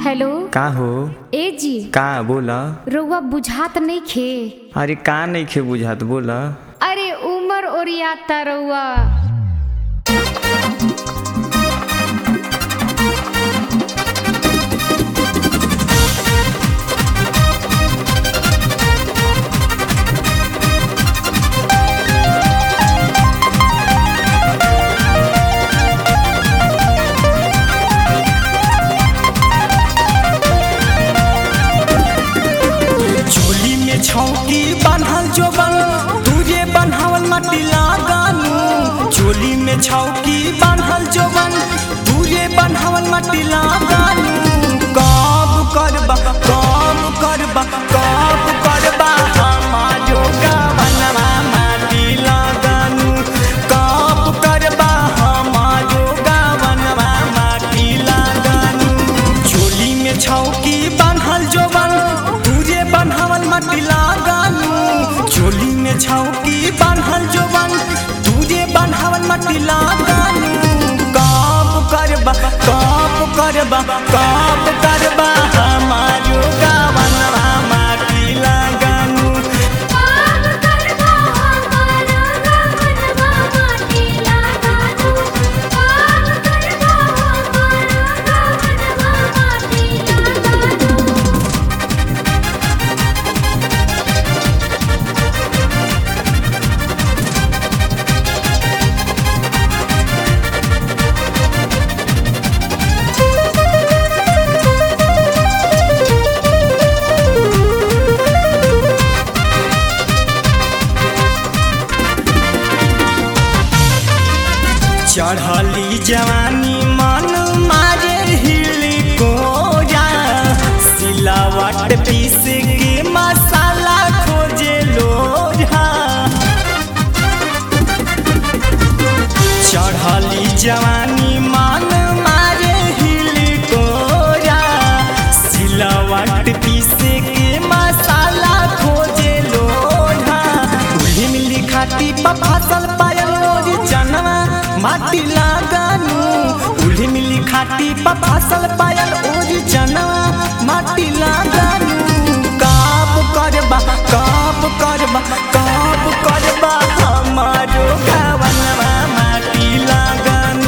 hello का हो ए जी का बोला रउआ बुझात नहीं खे अरे का नहीं खे बुझात बोला अरे उमर ओरियाता रउआ झोली में छौकी बान्हल जोबन तुझे बन्हावल माटी लगानू झोली में छौकी बान्हल जोबन तुझे बन्हावल माटी लगानू कब करबा कब करबा कब करबा हमारो गावनवा माटी लगानू कब करबा हमारो गावनवा माटी लगानू झोली में छौकी बान्हल जोबन तुझे बन्हावल माटी लगानू झोली में छौकी बान्हल जोबन तुझे बन्हावल माटी लगानू कब करबा कब करबा कब करबा हमारो गावनवा माटी लगानू चढ़ली जवानी मन मारे हिली कोरा सिलावट पीस के मसाला खोजे लोढ़ा चढ़ली जवानी मन मारे हिली कोरा सिलावट पीस के मसाला खोजे लोढ़ा उही मिली खाती पा फसल पायल ओरी जनवा माटी लगानू उही मिली खाती पा फसल पायल ओरी जनवा माटी लगानू काब करबा काब करबा काब करबा हमारो गावनवा माटी लगानू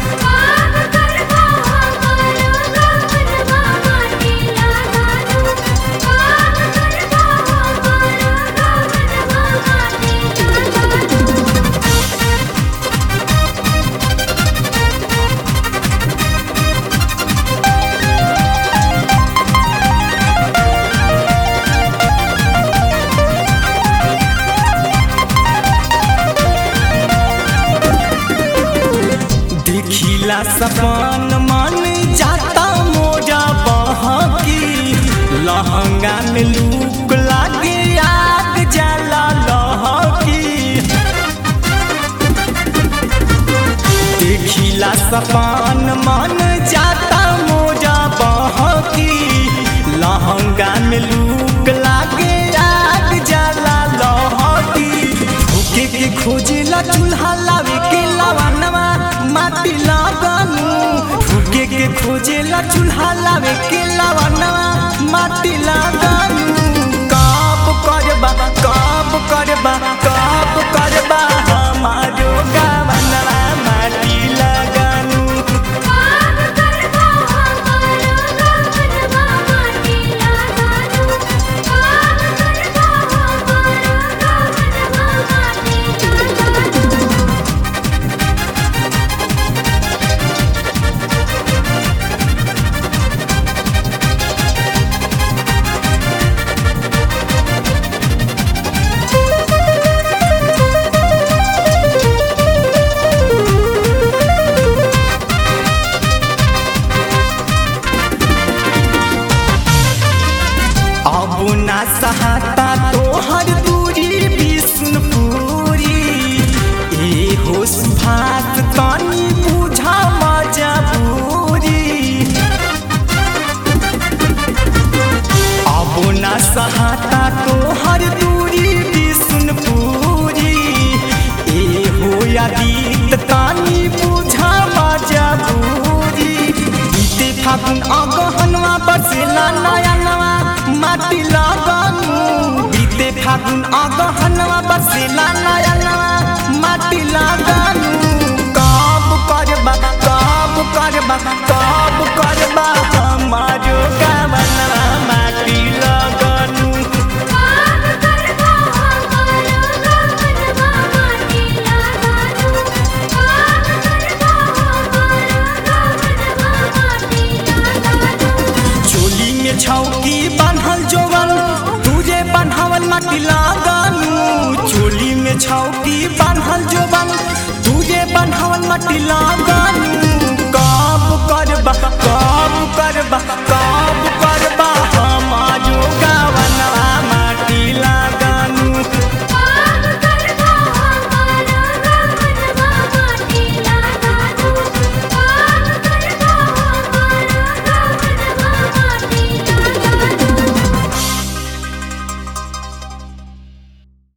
देखिला सपन मन जाता मोजा बहकी लहंगा में लूक लागे आग जाला लहकी देखिला सपन मन जाता मोजा बहकी लहंगा में लूक लागे आग जाला लहकी भूखे के खोजेला चूल्हा लावे के लवनवा माटी लगानू भूखे के खोजेला चूल्हा लावे के लवनवा माटी लगानू कब करबा कब करबा कब करबा हमारो गावनवा माटी लगानू अब ना सहाता तोहर दूरी विष्णुपुरी ए होश भात तनी बुझा मजबूरी अब ना सहाता तोहर दूरी विष्णुपुरी ए हो यादीत तनी बुझा मजबूरी बीते फागुन अगहनवा बरसेला नयनवा माटी लगनु बीते फागुन अगहनवा बरसेला नयनवा माटी लगनु कब करबा कब करबा कब करबा हमारो गावनवा माटी लगनु चोली में छौकी बान्हल जोवन तुझे बान्हवल माटी लागनु चोली में छौकी बान्हल जोवन तुझे बान्हवल माटी लागनु